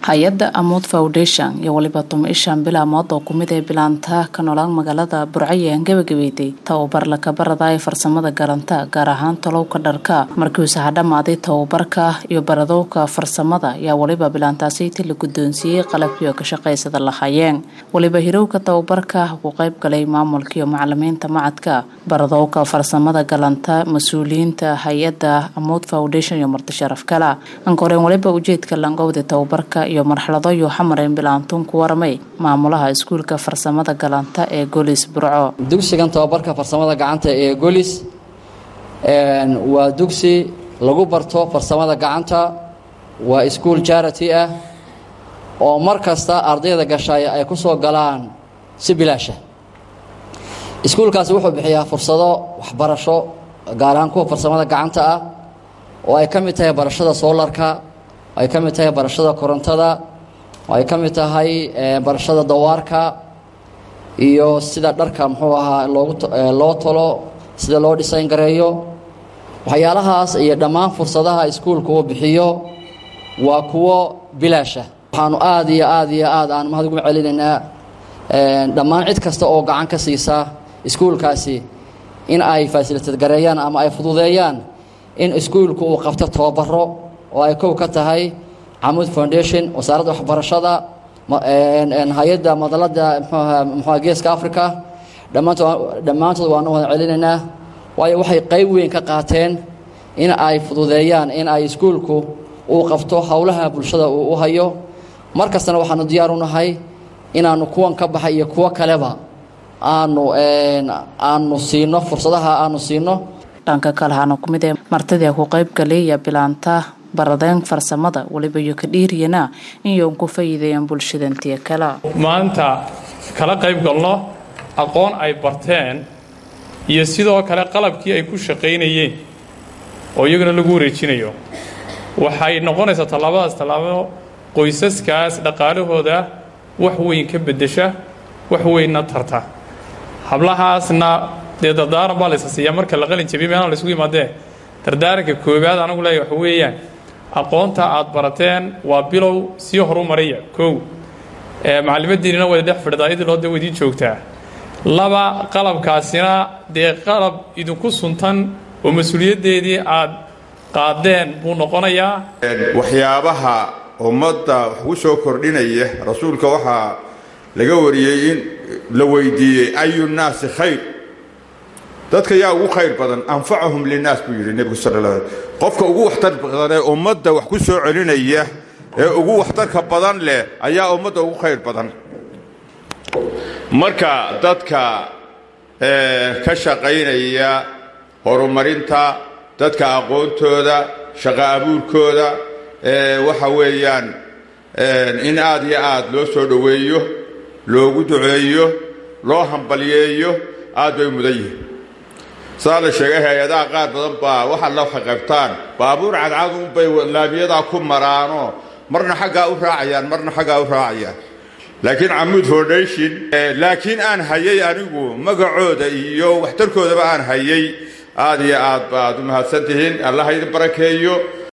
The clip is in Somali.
hay-adda amood foundation iyo weliba tumishan bilaamood oo kumid ee bilaanta ka nolaan magaalada burcaye aan gabagabeeyday tababar lakabarada ee farsamada garanta gaar ahaan talowka dharka markiiuse ha dhammaaday tababarka iyo baradowka farsamada ayaa weliba bilaantaasiti la guddoonsiiyey qalabkiio ka shaqaysada lahaayeen weliba hirowka tababarka ku qayb galay maamulka iyo macalimiinta macadka baradowka farsamada galanta mas-uuliyiinta hay-adda amood foundation iyo marti sharaf kala ankoreen weliba ujeedka langowda tababarka iyo marxalado iyo xamareen bilaantuun ku waramay maamulaha iskuulka farsamada galanta ee golis burco dugsigan tababarka farsamada gacanta ee golis waa dugsi lagu barto farsamada gacanta waa iskuol jarity ah oo mar kasta ardayda gashay ay ku soo galaan si bilaasha iskuulkaasi wuxuu bixiyaa fursado waxbarasho gaar ahaan kuwa farsamada gacanta ah oo ay ka mid tahay barashada soolarka ay ka mid tahay barashada korontada oo ay ka mid tahay barashada dawaarka iyo sida dharka muxuu ahaa loogu loo tolo sida loo dhisayn gareeyo waxyaalahaas iyo dhammaan fursadaha iskuulka uu bixiyo waa kuwo bilaasha waxaanu aad iyo aad iyo aad aan mahad ugu celinaynaa dhammaan cid kasta oo gacan ka siisa iskuulkaasi in ay fasilitad gareeyaan ama ay fududeeyaan in iskuulku uu qabto tababaro oo ay kow ka tahay camuud foundation wasaaradda waxbarashada hay-adda madalada mxua geeska africa dhammaantood dhammaantood waanu wada celinaynaa waayo waxay qayb weyn ka qaateen in ay fududeeyaan in ay iskuulku uu qabto howlaha bulshada uu u hayo mar kastana waxaanu diyaar u nahay inaanu kuwan ka baxay iyo kuwo kaleba aanu aanu siino fursadaha aanu siino dhanka kale hana ku mid ee martidii ku qayb galeeya bilaanta baradeen farsamada weliba iyo ka dhiiriyana inyoon ku fayideeyaan bulshadantiya kale maanta kala qayb galno aqoon ay barteen iyo sidoo kale qalabkii ay ku shaqaynayeen oo iyaguna lagu wareejinayo waxay noqonaysaa tallaabadaas tallaabo qoysaskaas dhaqaalahooda wax weyn ka beddesha wax weynna tarta hablahaasna dee dardaaran baa laysa siiyaa marka la qalin jabiy meelana laysugu yimaadee dardaaranka koowaad anagu leeya waxa weeyaan aqoonta aad barateen waa bilow sii horu maraya kow macallimadiinina wada dhex fidhdaa idiloo dee wadiin joogtaa laba qalabkaasina dee qalab idinku suntan oo mas-uuliyaddeedii aad qaadeen buu noqonayaa waxyaabaha ummadda wax ku soo kordhinaya rasuulka waxaa laga wariyey in la weydiiyey ayu nnaasi khayr dadka yaa ugu khayr badan anfacahum linnaas buu yidhi nebigu sal la qofka ugu waxtar badan ee ummadda wax ku soo celinaya ee ugu waxtarka badan leh ayaa ummadda ugu khayr badan marka dadka ka shaqaynaya horumarinta dadka aqoontooda shaqo abuurkooda waxa weeyaan in aad iyo aad loo soo dhoweeyo loogu duceeyo loo hambalyeeyo aad bay mudan yihin saa la sheegay hay-adaha qaar badan baa waxaad la qaybtaan baabuur cadcadunbay laamiyadaa ku maraano marna xaggaa u raacayaan marna xaggaa u raacayaan laakiin camuud foundation laakiin aan hayay anigu magacooda iyo waxtarkoodaba aan hayay aad iyo aad baad u mahadsan tihiin allah idin barakeeyo